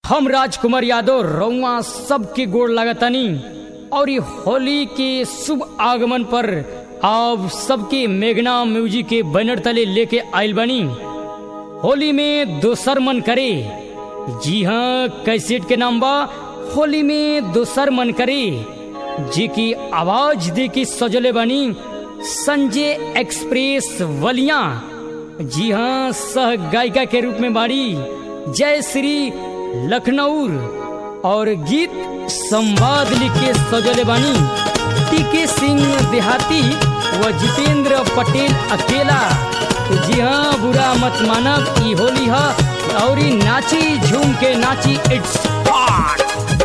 हम राजकुमार यादव रउआ सबके गोड़ लागतानी और ये होली के शुभ आगमन पर आप सबके मेघना म्यूजिक के बैनर तले लेके आइल बनी होली में दोसर मन करे जी हाँ कैसेट के नाम बा होली में दोसर मन करे जी की आवाज दे के सजले बनी संजय एक्सप्रेस वलिया जी हाँ सह गायिका के रूप में बाड़ी जय श्री लखनऊ और गीत संवाद लिख के सजले बानी टीके सिंह देहाती व जितेंद्र पटेल अकेला जी हाँ बुरा मत मानब ई होली है और ई नाची झूम के नाची इट्स पार्ट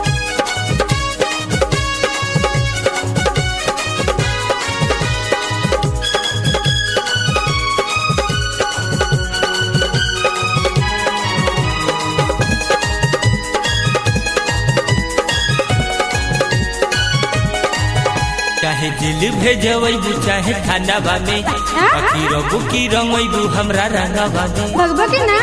चाहे दिल भेजबू चाहे खानावा में बाकी रबू की रंगबू हमरा रंगावा में भगवा के ना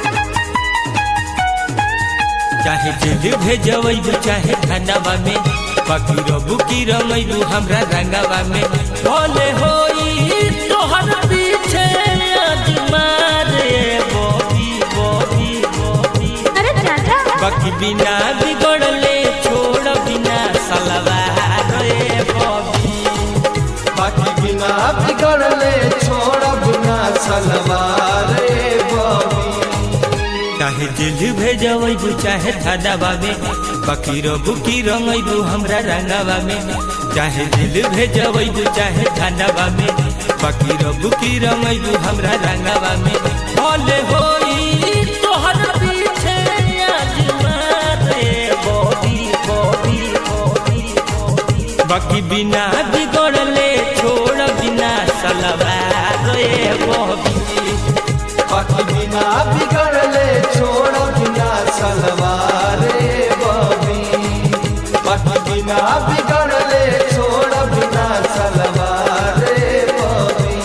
चाहे दिल भेजबू चाहे खानावा में बाकी रबू की रंगबू हमरा रंगावा में भले होई तोहर पीछे आजमा रे बॉबी बॉबी बॉबी अरे चाचा बाकी बिना बिगड़ले छोड़ बिना सलवार रे बॉबी बाकी बिना बिगड़ले छोड़ब ना सलवार रे बबी चाहे दिल भेजबू चाहे थानावा में बाकी रबू की रंगबू हमरा रंगावा में चाहे दिल भेजबू चाहे थानावा में बाकी रबू की रंगबू हमरा रंगावा में भले होई तोहर पीछे आजमा रे बॉबी बॉबी बॉबी बॉबी बाकी बिना बिगड़ले छोड़ बिना सलवार रे बॉबी बाकी बिना बिगड़ले छोड़ब ना सलवार रे बबी बाकी बिना बिगड़ले छोड़ब ना सलवार रे बबी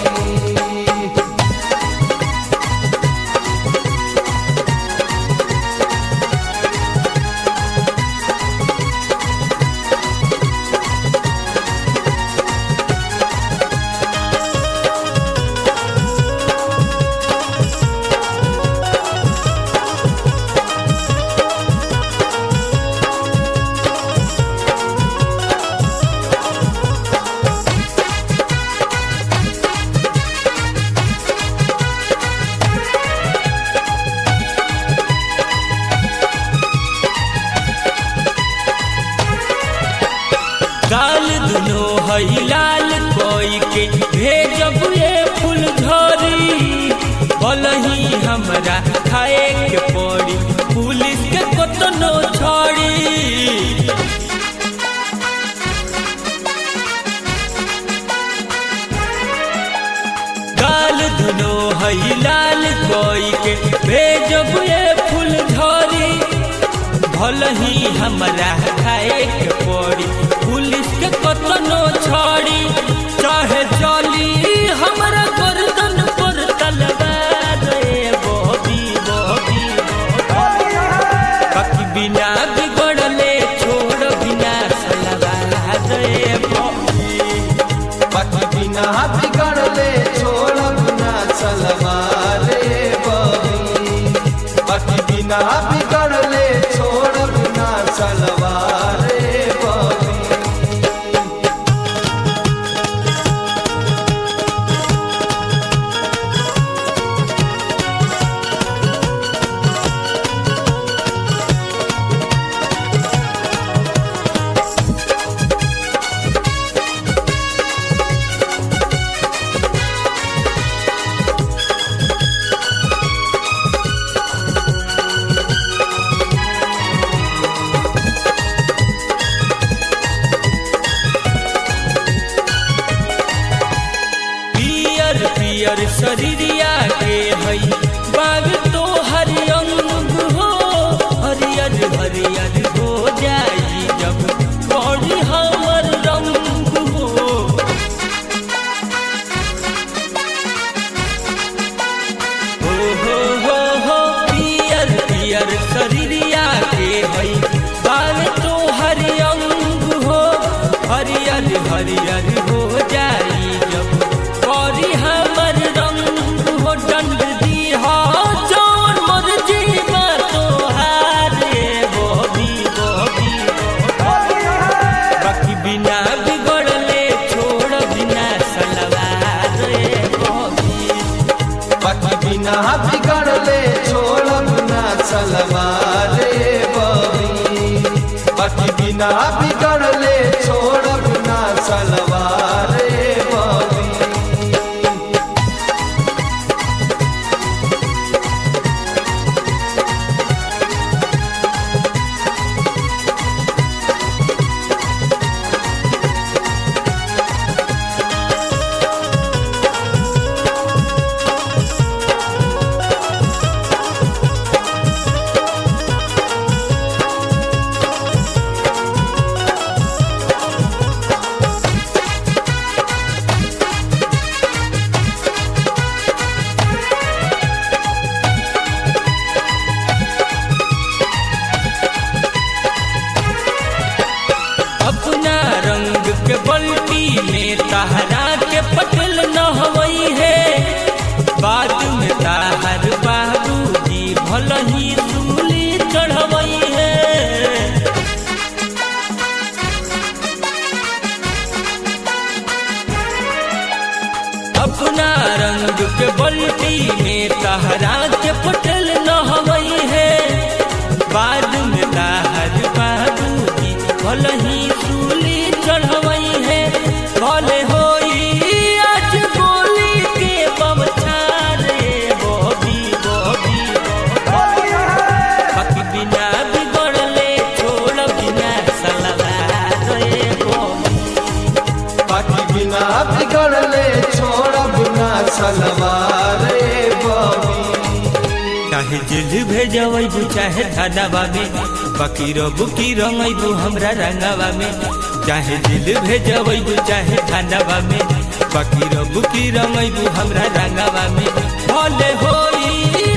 गाल दुनो हई लाल कोई के भेजब ये फूल झरी बलही हमरा खाए के पड़ी पुलिस के कतनो छोड़ी गाल दुनो हई लाल कोई के भेजब ये फूल झरी भलही हमरा खाए के पड़ी पुलिस के कतनो छोड़ी चाहे चली हमरा गर्दन पर तलवार रे बॉबी बॉबी बाकी बिना बिगड़ले छोड़ बिना सलवार रे बॉबी बाकी बिना बिगड़ले छोड़ब ना सलवार रे बबी बाकी बिना बिगड़ले छोड़ब ना सलवार रे बबी पियर पियर शरीरिया के हई बाग तो हरियंग हो हरियर हरियर हो जाई जब बड़ी हमर रंग हो हो हो हो हो पियर पियर शरीरिया के बिना बिगड़ले छोड़ब ना सलवार रे बबी बाकी बिना बिगड़ले छोड़ब ना सलवार रे बबी अपना रंग के बल्टी में तहरा के पटल न हवई है बाद में ताहर बाबूजी भल ही सूली चढ़वई है अपना रंग के बल्टी में तहरा के पटल न हवई है बाद में ताहर बाबूजी भल ही सूली चढ़वई है भले होई आज गोली के बमछारे बॉबी बॉबी बाकी बिना बिगड़ले छोड़ बिना सलवार रे बॉबी बाकी बिना बिगड़ले छोड़ब ना सलवार रे बबी चाहे जेल भेजबू चाहे थानावा में बाकी रबू की रंगबू हमरा रंगावा में चाहे जेल भेजबू चाहे थानावा में बाकी रबू की रंगबू हमरा रंगावा में भले होई